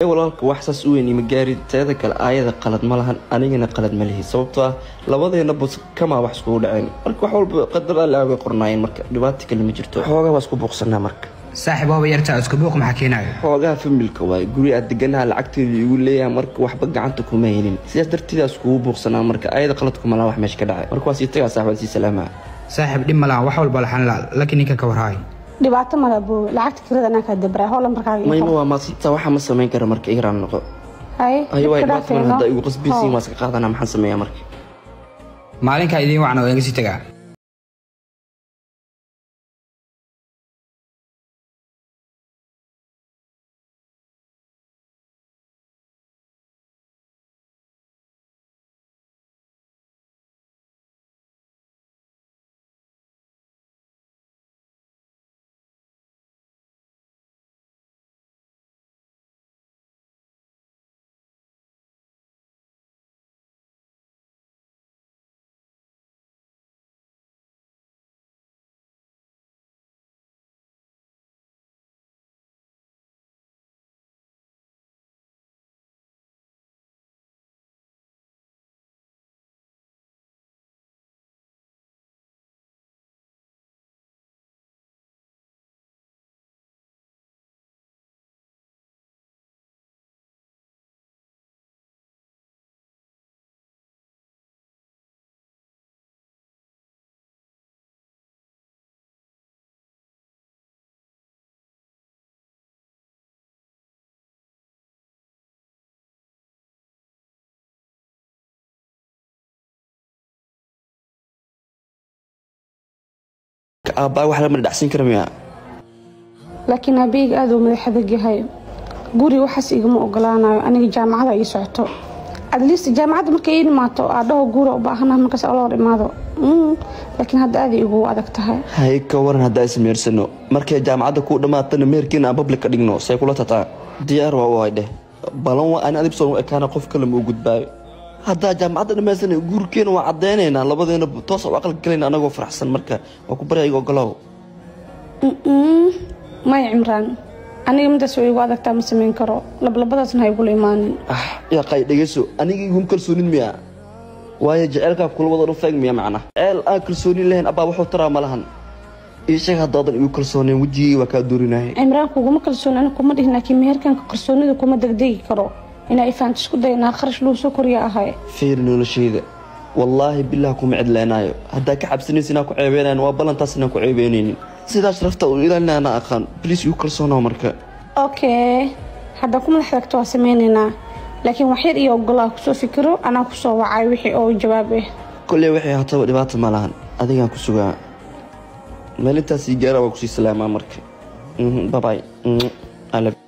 walaalka wax saas u weyn ima gaarid teeda kale aayada qalad ma lahan anigana qalad ma lihi sababtoo ah labadeena bus kamaa wax iskugu dhaceen marka wax walba qadar alle way qornaayeen marka dhibaato kale ma jirto xoogaa waa isku buuqsanaa marka saaxiib waaba yartaa isku buuq maxaa keenayo xoogaha familka waay guri aad deganaha lacagteedu igu leeyahay marka waxba gacanta kuma helin sidaas darteeda iskugu buuqsanaa marka ayada qaladkuma laha wax meesha ka dhacay marka waa sii tagaa saaxibaan sii salaamaa saaxiib dhib ma laha wax walba laxan la laakiin ninkan ka warhaay dhibaato mala buu lacagta kirada anaa kaa dabraa howla markaaga mayma waa maadsantaa waxaa ma samayn kara marka igraan noqo haye ayo waa dadka dhibaato mal dhaafeeno. haddaa igu qasbaysiin Hoo. waa iska qaadanaa maxaan sameeyaa marka maalinkaa idiin wacna waa inga sii tagaa aabbaa wax lama dhacsin kara miyaa laakiin aabeyga aad uu madax adag yahay guri waxaas igama ogolaanayo aniga jaamacada ii socoto adliist jaamacadda markay ii imaato aadhaho guura u baahanaha markaas ala hor imaado Mm, laakiin hadda aad igu adag tahay hay ka waran haddaa ismeersano markay jaamacadda kuu dhammaatana meherkiina aan public ka dhigno say kula tataa diyaar waa u hay dheh balan waa aan adib soo ekaana qof kale ma u gudbaayo haddaa jaamacadda dhammaysana guurkeena waa caddaynaynaa labadeena toos u aqal galayna anagoo faraxsan marka waa ku barya iga ogolow Mm-mm. maya cimraan aniga midaas way igu adagtaa ma samayn karo lablabadaasna ha igula imaanin ah yaa qay dhegeyso aniga iguma kalsoonin miyaa waayo jeceelkaa kula wada dhufeeg miya macna jeceel aan kalsoonin lahayn abbaa wuxuu taraa ma lahan ii sheeg haddaadan igu kalsooneen wejigii waa kaa doorinaahay cimraan kuguma kalsoon aniga kuma dhihin laakiin meherkanka kalsoonida kuma degdegi karo inaa ifaanta isku day inaa kharash lagu soo koriya ahay fiiri noloshayda wallaahi bilah kuma cidlaynaayo haddaa ka cabsanaysa inaan ku ceebeynayn waa ballantaas inaan ku ceebeynaynin sidaa sharafta u ilaalina ana aqaan bliis igu kalsoonaa marka okay haddaa ku madax tagto waa sameynaynaa laakiin waxyar iyo ogolaa kusoo fikiro anaa kusoo wacay wixii oo jawaab ah kolley waxay haataba dhibaata ma lahan adigaan ku sugaa maalintaas ii gaara waa kusii salaamaa marka babay